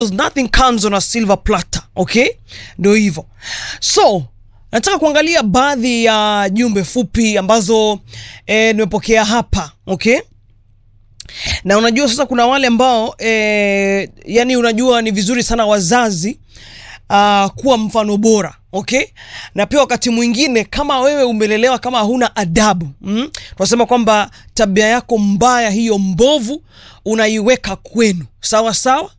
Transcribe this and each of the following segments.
nothing comes on a silver platter okay ndio hivyo so nataka kuangalia baadhi ya jumbe fupi ambazo eh, nimepokea hapa okay na unajua sasa kuna wale ambao eh, yani unajua ni vizuri sana wazazi uh, kuwa mfano bora okay na pia wakati mwingine kama wewe umelelewa kama huna adabu mm? tunasema kwamba tabia yako mbaya hiyo mbovu unaiweka kwenu sawa sawa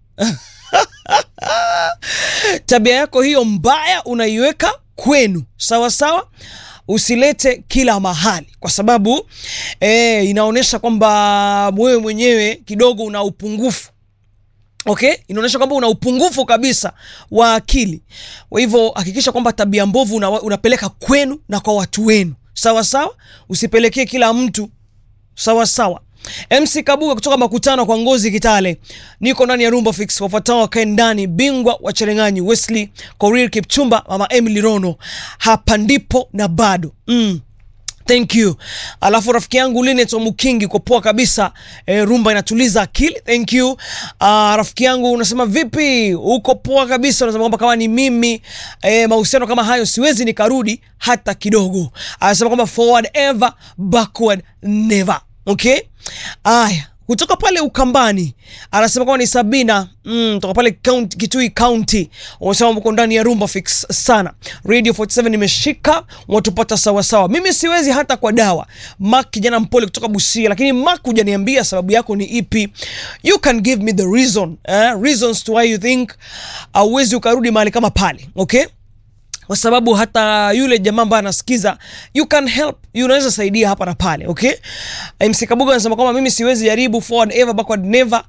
tabia yako hiyo mbaya unaiweka kwenu sawa sawa usilete kila mahali kwa sababu eh, inaonyesha kwamba wewe mwenyewe kidogo una upungufu okay inaonyesha kwamba una upungufu kabisa wa akili kwa hivyo hakikisha kwamba tabia mbovu una, unapeleka kwenu na kwa watu wenu sawa sawa usipelekee kila mtu sawa sawa mc kabuga kutoka makutano kwa ngozi kitale niko ndani ya rumba fix wafuatao wakae ndani bingwa wa cherenganyi wesley korir kipchumba mama emily rono hapa ndipo na bado mm. thank you alafu rafiki yangu linet omukingi kwa poa kabisa e, rumba inatuliza akili thank you uh, rafiki yangu unasema vipi uko poa kabisa unasema kwamba kama ni mimi e, mahusiano kama hayo siwezi nikarudi hata kidogo anasema kwamba forward ever backward never okay aya kutoka pale ukambani anasema kwamba ni sabina mm, toka pale county, kitui county unasema uko ndani ya rumba fix sana radio 47 imeshika watupata sawasawa mimi siwezi hata kwa dawa mak kijana mpole kutoka busia lakini mak hujaniambia sababu yako ni ipi you can give me the reason eh? reasons to why you think auwezi ukarudi mahali kama pale okay kwa sababu hata yule jamaa ambaye anasikiza you can help you unaweza saidia hapa na pale okay mc kabuga anasema kwamba mimi siwezi jaribu forward ever backward never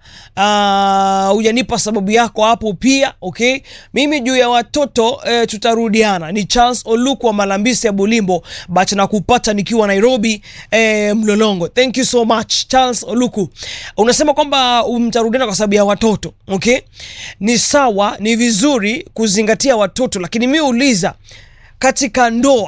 uh, hujanipa sababu yako hapo pia okay mimi juu ya watoto eh, tutarudiana ni charles oluku wa malambisi ya bulimbo but na kupata nikiwa nairobi eh, mlolongo thank you so much charles oluku unasema kwamba mtarudiana kwa sababu ya watoto okay ni sawa ni vizuri kuzingatia watoto lakini mi uliza katika ndoa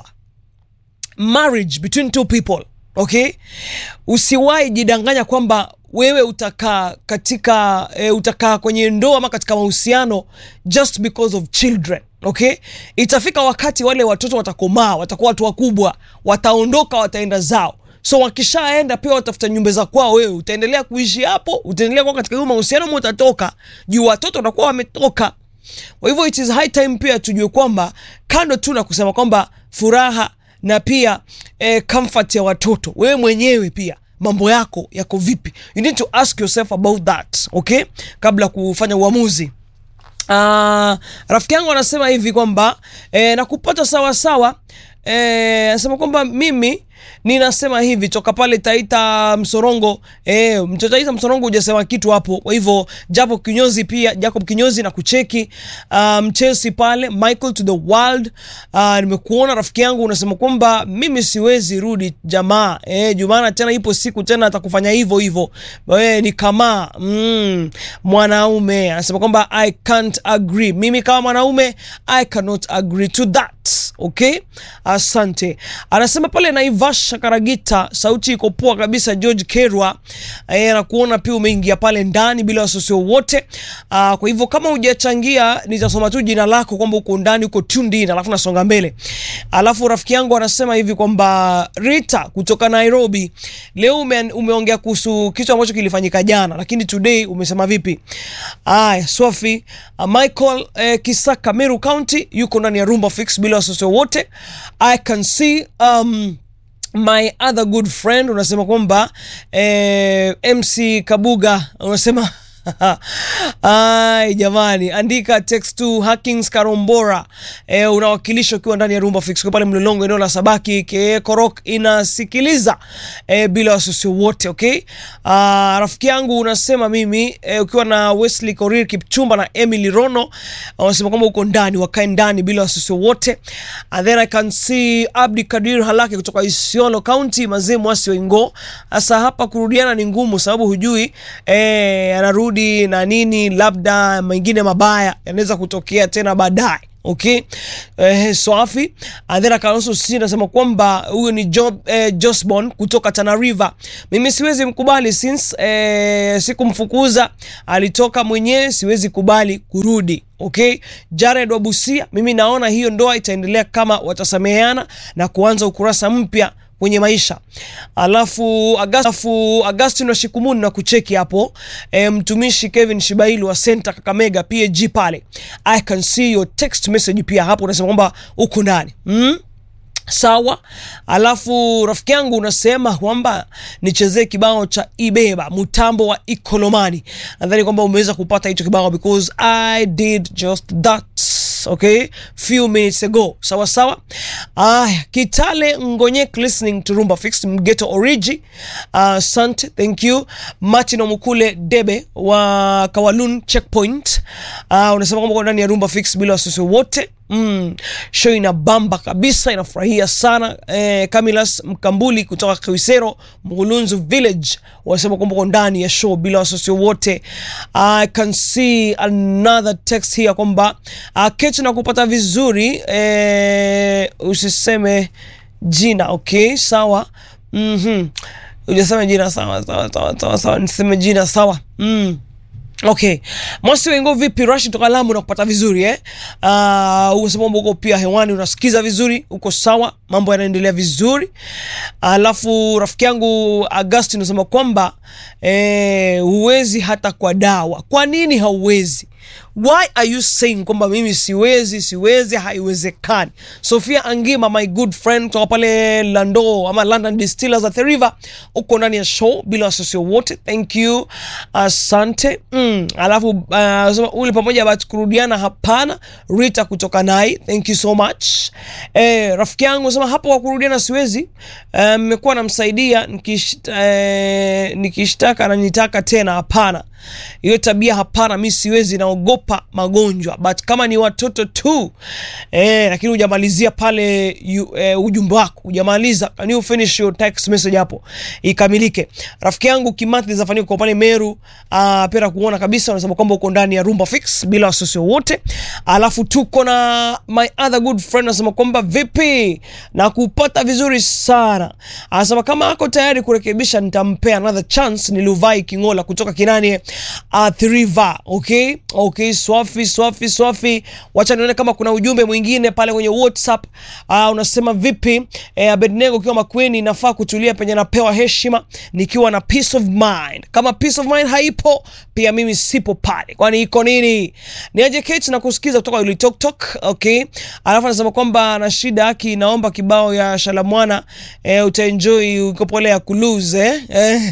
marriage between two people okay usiwahi jidanganya kwamba wewe utakaa katika e, utakaa kwenye ndoa ama katika mahusiano just because of children okay itafika wakati wale watoto watakomaa watakuwa watu wakubwa wataondoka wataenda zao so wakishaenda pia watafuta nyumba za kwao wewe utaendelea kuishi hapo utaendelea kuwa katika hiyo mahusiano ama utatoka juu watoto watakuwa wametoka kwa hivyo it is high time pia tujue kwamba kando tu na kusema kwamba furaha na pia eh, comfort ya watoto wewe mwenyewe pia mambo yako yako vipi you need to ask yourself about that okay kabla kufanya uamuzi uh, rafiki yangu anasema hivi kwamba eh, nakupata sawasawa eh, anasema kwamba mimi ninasema hivi toka pale taita msorongo eh, taita msorongo hujasema kitu hapo kwa hivyo japo kinyozi pia jacob kinyozi na kucheki um, chelsea pale michael to the world uh, nimekuona rafiki yangu unasema kwamba mimi siwezi rudi jamaa eh, jumana tena ipo siku tena atakufanya hivyo hivyo eh, ni kama mm, mwanaume anasema kwamba i can't agree mimi kama mwanaume i cannot agree to that okay asante anasema pale naivasha karagita sauti iko poa kabisa george kerwa e, nakuona pia umeingia pale ndani bila wasiwasi wowote kwa hivyo kama hujachangia nitasoma tu jina lako kwamba uko ndani uko tuned in alafu nasonga mbele alafu rafiki yangu anasema hivi kwamba rita kutoka nairobi leo ume, umeongea kuhusu kitu ambacho kilifanyika jana lakini today umesema vipi aya swafi uh, michael eh, kisaka meru county yuko ndani ya rumba fix bila wasiwasi wowote i can see um, my other good friend unasema kwamba eh, mc kabuga unasema ai jamani andika text to hackings karombora e, unawakilisha ukiwa ndani ya rumba fix kwa pale mlolongo eneo la sabaki ke korok inasikiliza e, bila wasiwasi wote okay uh, rafiki yangu unasema mimi e, ukiwa na wesley korir kipchumba na emily rono unasema kwamba uko ndani wakae ndani bila wasiwasi wote and then i can see abdi kadir halaki kutoka isiolo county mazee mwasi waingo sasa hapa kurudiana ni ngumu sababu hujui e, anarudi na nini labda mengine mabaya yanaweza kutokea tena baadaye okay eh, swafi and then I can also see nasema kwamba huyo ni Job, eh, Josbon kutoka Tana River mimi siwezi mkubali since eh, sikumfukuza alitoka mwenyewe siwezi kubali kurudi okay Jared Wabusia mimi naona hiyo ndoa itaendelea kama watasameheana na kuanza ukurasa mpya kwenye maisha alafu Agastu, Agustin wa Shikumuni na kucheki hapo e, mtumishi Kevin Shibailu wa Center Kakamega PAG pale I can see your text message pia hapo unasema kwamba uko ndani mm? sawa alafu rafiki yangu unasema kwamba nichezee kibao cha ibeba mtambo wa ikolomani nadhani kwamba umeweza kupata hicho kibao because i did just that okay few minutes ago sawa sawa aya kitale ngonyek listening to rumba fixed mgeto origi asante uh, thank you martin omukule debe wa kawalun checkpoint uh, unasema kwamba uko ndani ya rumba fix bila wasiwasi wote Mm, show ina bamba kabisa inafurahia sana eh, Kamilas Mkambuli kutoka Kiwisero Mgulunzu Village wanasema kwamba uko ndani ya show bila wasiwasi wote. I can see another text here kwamba uh, Kechi na kupata vizuri eh, usiseme jina okay, sawa mm-hmm. Ujasema jina sawa sawa sawa sawa sawa, niseme jina sawa mm. Okay, Mwasi Wengo, vipi? Rashid toka Lamu na kupata vizuri eh? Uh, unasema uko pia hewani unasikiza vizuri, uko sawa, mambo yanaendelea vizuri. Alafu rafiki yangu Augustine unasema kwamba eh, huwezi hata kwa dawa. Kwa nini hauwezi? Why are you saying kwamba mimi siwezi siwezi, haiwezekani? Sofia Angima, my good friend kutoka pale Lando ama London Distillers at the River, uko ndani ya show bila wasiwasi wote, thank you, asante. Mm, alafu uh, ule pamoja but kurudiana hapana. Rita kutoka Nai, thank you so much. Eh, rafiki yangu sema hapo kwa kurudiana siwezi, mmekuwa um, namsaidia nikishtaka eh, nikishtaka na nitaka tena, hapana hiyo tabia hapana, mi siwezi, naogopa magonjwa. But kama ni watoto tu eh, lakini hujamalizia pale eh, ujumbe wako hujamaliza, can you finish your text message hapo ikamilike. Rafiki yangu Kimathi zafanyika kwa pale Meru, uh, pera kuona kabisa, unasema kwamba uko ndani ya Rumba Fix bila wasiwasi wote. Alafu tuko na my other good friend anasema kwamba vipi na kupata vizuri sana, anasema kama ako tayari kurekebisha nitampea another chance. Ni Luvai Kingola kutoka Kinani uh, River. Okay, okay, swafi swafi swafi. Wacha nione kama kuna ujumbe mwingine pale kwenye WhatsApp. Uh, unasema vipi eh, Abednego ukiwa Makweni, nafaa kutulia penye napewa heshima nikiwa na peace of mind. Kama peace of mind haipo, pia mimi sipo pale, kwani iko nini? Ni aje Kate na kusikiza kutoka Uli Tok Tok. Okay, alafu anasema kwamba na shida haki, naomba kibao ya Shalamwana eh, utaenjoy uko pole ya kuluze eh?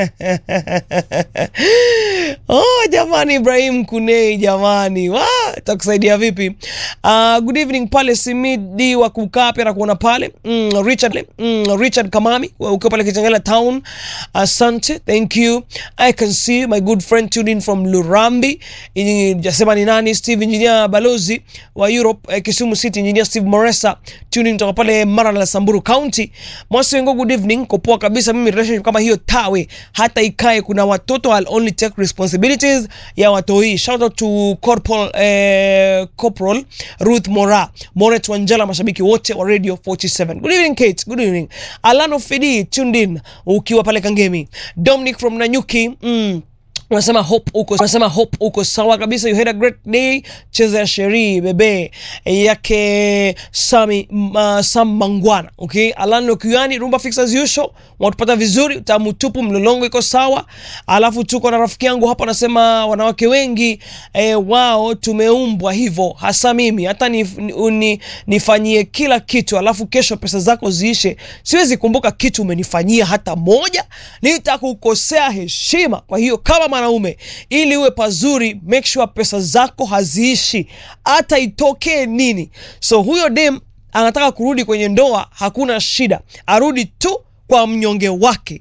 Oh, jamani Ibrahim Kunei jamani, wa takusaidia vipi? Uh, good evening pale Simidi wa kukaa pia na kuona pale mm, Richard mm, Richard Kamami ukiwa pale Kitengela town. Asante, thank you. I can see my good friend tuned in from Lurambi. Jasema ni nani? Steve Engineer balozi wa Europe eh, Kisumu City Engineer Steve Moresa tuned in kutoka pale Marala Samburu County. Mwasi wengo, good evening. Kopoa kabisa mimi relationship kama hiyo tawe hata ikae kuna watoto I'll only take responsibilities ya watoi. Shout out to Corporal, eh, Corporal Ruth Mora Moret Wanjala, mashabiki wote wa Radio 47. Good evening Kate, good evening. Alano Fedi tuned in ukiwa pale Kangemi. Dominic from Nanyuki mm. Unasema hope uko unasema hope uko sawa kabisa. You had a great day. Cheza ya sheri bebe yake Sami uh, Sam Mangwana. Okay, Alano Kiani Rumba Fix as usual. Watupata vizuri, tamu tupu, mlolongo iko sawa. Alafu tuko na rafiki yangu hapa anasema wanawake wengi eh, wao tumeumbwa hivyo, hasa mimi hata ni, ni, nifanyie kila kitu alafu kesho pesa zako ziishe, siwezi kumbuka kitu umenifanyia hata moja, nitakukosea heshima. Kwa hiyo kama mwanaume ili uwe pazuri, make sure pesa zako haziishi hata itokee nini. So huyo dem anataka kurudi kwenye ndoa, hakuna shida, arudi tu kwa mnyonge wake.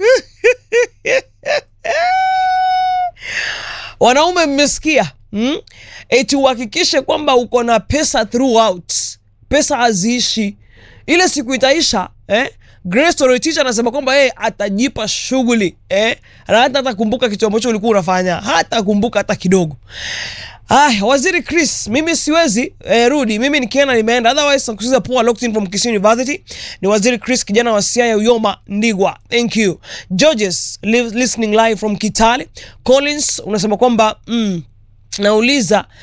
Wanaume mmesikia, hmm? Eti uhakikishe kwamba uko na pesa throughout, pesa haziishi. Ile siku itaisha eh? Grace Toroitich anasema kwamba yeye atajipa shughuli eh, na hata atakumbuka kitu ambacho ulikuwa unafanya, hata kumbuka hata kidogo. Ah, waziri Chris, mimi siwezi eh, rudi. Mimi nikienda nimeenda. Otherwise nakusikiza poa locked in from Kisii University. Ni waziri Chris kijana wa Siaya Uyoma Ndigwa. Thank you. Georges li listening live from Kitale. Collins unasema kwamba mm, nauliza